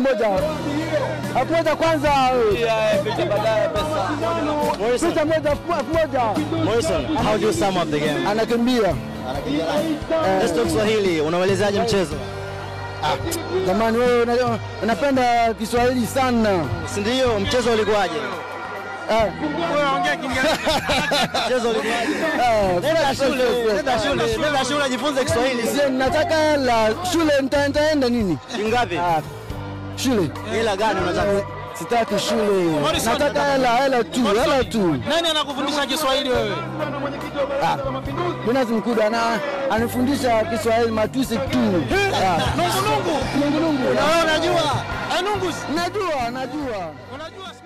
moja elfu moja kwanza, Morrison, picha moja elfu moja Morrison, how do you sum up the game? anakimbia. Let's talk Swahili. Unauelezaje mchezo? Jamani, wewe una- unapenda Kiswahili sana Si ndio? Mchezo ulikuwaje? eh. Mchezo ulikuwaje? eh, Nenda fresh, shule, fresh, fresh. nenda shule, nenda shule jifunze Kiswahili. Je, nataka hela shule, nita- nitaenda nini? Ngapi? Ah, shule Hela gani unataka? sitaki shule, nataka hela, hela tu, hela tu. Nani anakufundisha Kiswahili wewe? Jonas Mkuda ana anifundisha Kiswahili matusi tu. Ah, Nungu nungu. Nungu nungu. Na wewe unajua? Eh, Nungus. Najua, najua. Unajua